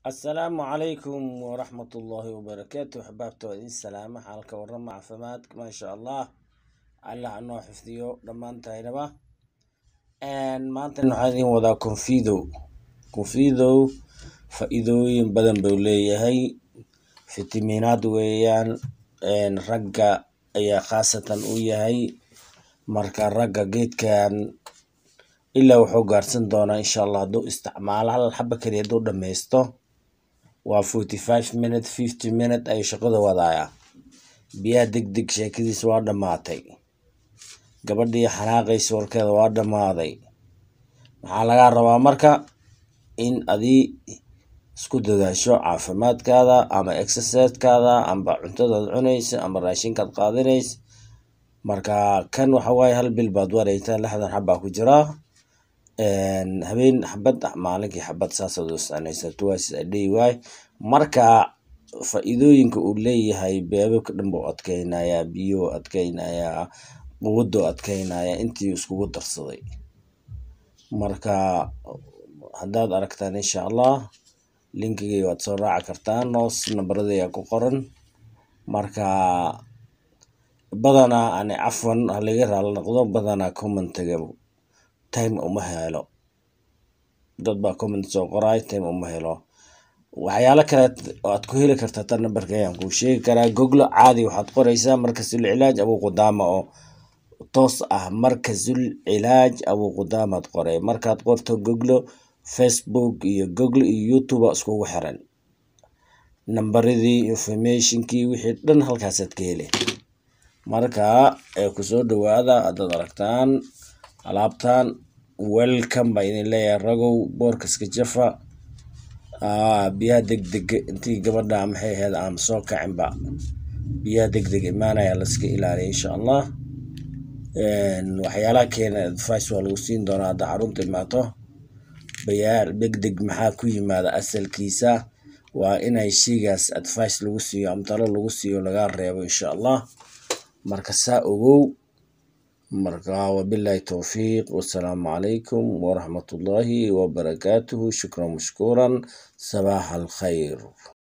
asalaamu calaykum waraxmat ullaahi wabarakaatu axbaabta waa idin salaama xaalka warama caafimaadka maasha allah allah anoo xifdiyo dhammaantaynaba maantana waxaan idin wadaa confidow confidow faa-iidooyin badan buu leeyahay fitamiinaad weeyaan ragga ayaa khaasatan u yahay marka ragga geedkan ilaa wuxuu gaarsan doonaa insha allah hadduu isticmaalo hal xaba keliya hadduu dhammaysto waa forty five minute fifty minute ayuu shaqada wadaaya biyaha deg deg sheekadiisa waa dhammaatay gabadhii xanaaqaysa warkeeda waa dhammaaday maxaa lagaa rabaa marka in adii isku dadaasho caafimaadkaada ama exercisekaada amba cuntadaad cunaysa ama raashinkaad qaadanaysa marka kan waxa waaye hal bil baad wareysaa lixdan xabaa ku jiraa habeen xabad maalinkii xabad saasaad u isticmaaleysaa twice a day waay marka faa-iidooyinka uu leeyahay beebabka dhan buu adkeynayaa biyuu adkeynayaa quwaduu adkeynayaa intii iskugu darsaday marka haddaad aragtaan insha allah linkigay waad soo raaci kartaan noos nambaradaya ku qoran marka badanaa ani cafwan halaga raali noqdo badanaa commentiga time uma helo dad baa comment soo qoraay time uma helo waxyaalo kale aad ku heli kartaa tan nambarka ayaan kuu sheegi karaa goglo caadi waxaad qoreysaa markasul cilaaj abuu qudaama oo toos ah markasul cilaaj abuu qudaamaad qoray markaad qorto goglo facebook iyo google iyo youtube iskugu xiran nambaradii informationkii wixii dhan halkaasaad ka heli marka kusoo dhawaada haddaad aragtaan alaabtan welcome baa idin leeyahay ragow boorkaska jafa biyaha deg deg intii gabadha maxay ahayd aan soo kacinba biyaha deg deg imaanaya laska ilaaliya insha allah waxyaalaha keena advice waa lagu siin doonaa hadda xarunta imaato bayaar deg deg maxaa ku yimaada asalkiisa waa inay sheygaas advice lagu siiyo ama talo lagu siiyo laga reebo insha allah marka saa ogow marka wabillahi towfiiq wasalaamu calaykum waraxmat ullaahi wabarakaatuhu shukran mashkuuran sabaax alkhayr